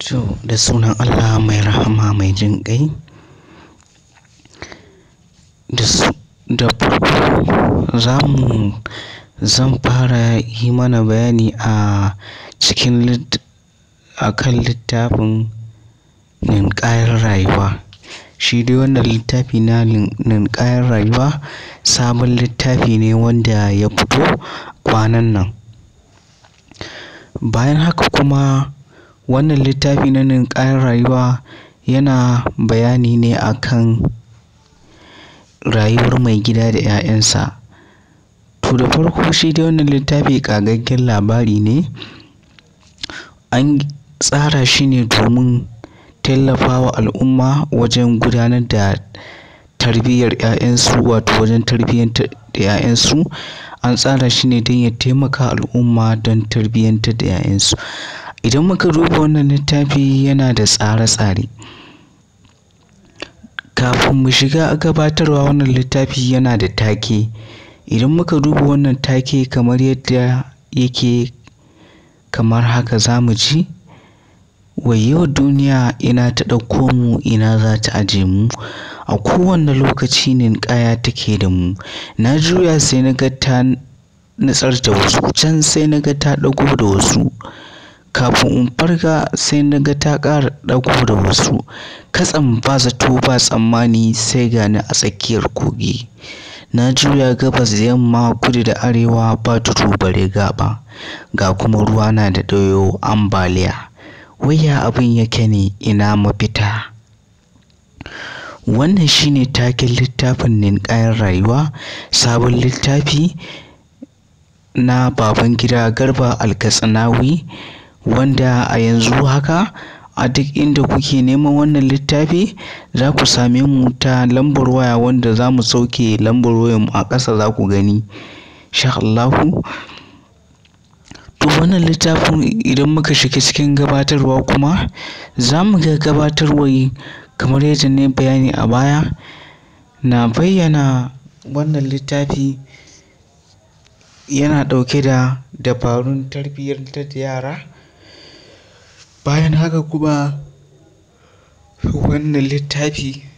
To, da sunan Allah mai rahama mai jin ƙai. Da su, da farko za mu, zan fara yi mana bayani a cikin lit, a kan littafin Ninƙayar Rayuwa. Shi dai wannan littafi na Ninƙayar Rayuwa sabon littafi ne wanda ya fito kwanan nan. Bayan haka kuma wannan littafi na Ninƙayar Rayuwa yana bayani ne a kan rayuwar maigida da 'ya'yansa. To da farko shi dai wannan littafi ƙagaggen labari ne. An tsara shi ne domin tallafawa al'umma wajen gudanar da tarbiyyar 'ya'yansu wato wajen tarbiyyantar da 'ya'yansu. An tsara shi ne don ya taimaka al'umma don tarbiyyantar da 'ya'yansu. Idan muka duba wannan littafi yana da tsare-tsare. Kafin mu shiga gabatarwa wannan littafi yana da take. Idan muka duba wannan take kamar yadda yake kamar haka za mu ji, wayyo duniya ina ta ɗauko mu ina za ta aje mu. A kowane lokaci ninƙaya take da mu. Na juya sai na ga ta nutsar da wasu, can sai na ga ta ɗago da wasu. Kafin in farga sai na ga ta ƙara ɗago da wasu. Katsam ba zato ba tsammani sai ga ni a tsakiyar kogi. Na juya gabas da yamma, kudu da arewa ba tudu bare gaɓa. Ga kuma ruwa na da ɗoyo ambaliya. Wai ya abin yake ne ina mafita? Wannan shine taken littafin Ninƙayar Rayuwa, sabon littafi na Babangida Garba Alkatsinawi wanda a yanzu haka a duk inda kuke neman wannan littafi za ku same mu ta lambar waya wanda za mu sauke lambar wayarmu a ƙasa za ku gani. Insha Allahu. To wannan littafin idan muka shiga cikin gabatarwa kuma za mu ga gabatarwar kamar yadda na yi bayani a baya. Na bayyana wannan littafi yana ɗauke da dabarun tarbiyyantar da yara. Bayan haka kuma wannan littafi